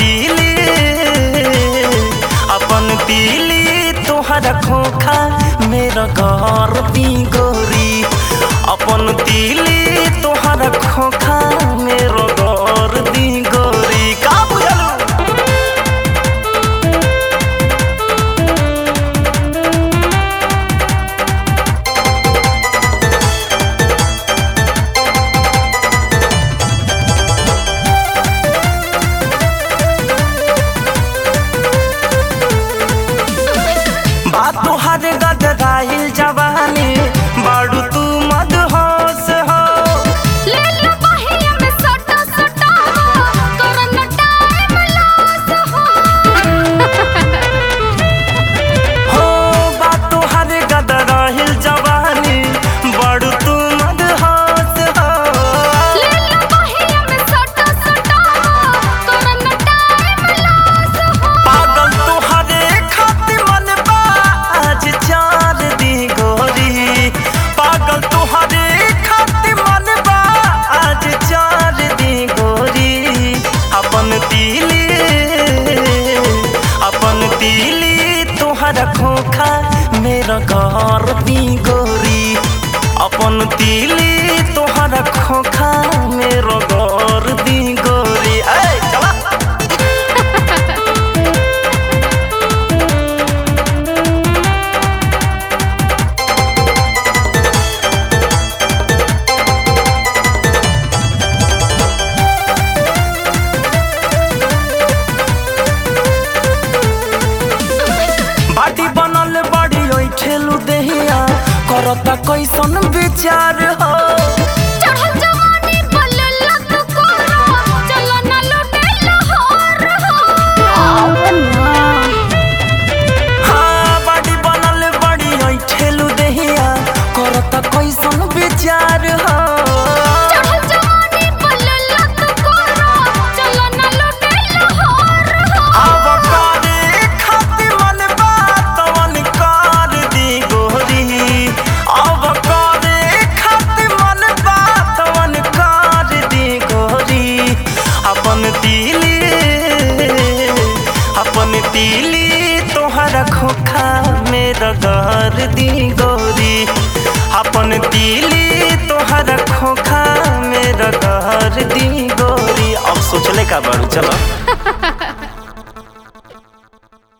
तीली अपन तीली तोहरा खोखा मेरा घर दी गोरी अपन तीली तोहरा खोखा मेरा घर दी गोरी का बुझलू बात तोहर गदराइल जवानी बाड़ू तू मदहोश हो ले लो बहिया में सटा सटा करन टाइम लॉस हो हो बात तोहर गदराइल जवानी बाड़ू तू मदहोश हो ले लो बहिया में सटा सटा करन टाइम लॉस हो पागल तोहरे खातिर मन बा आज चार दी गोरी पागल तोहरे खातिर मन बा आज चार दी गोरी अपन तीली अपन तीली तोहरा खोखा मेरा घर दी गोरी अपन तीली तोहरा खोखा मेरा घर दी गोरी ऐ चला बाटी बनल बड़ी ओइ ठेलू देहिया करता कैसन विचार हो चढ़ल जवानी बल लग कोरा चलो ना लुटे लाहौर हो हाँ बाटी बनल बड़ी ओइ ठेलू देहिया करता कैसन विचार हो चढ़ल जवानी बल लग कोरा चलो ना लुटे लाहौर हो अब करे खातिर मन बात मन कर दी गोरी अब करे खातिर मन बात मन कर दी गोरी अपन दिली अपन दिली तोहरा खोखा मेरा घर दी गोरी अपन दिली तोहरा खोखा मेरा घर दी गोरी अब सोचले का बारू चलो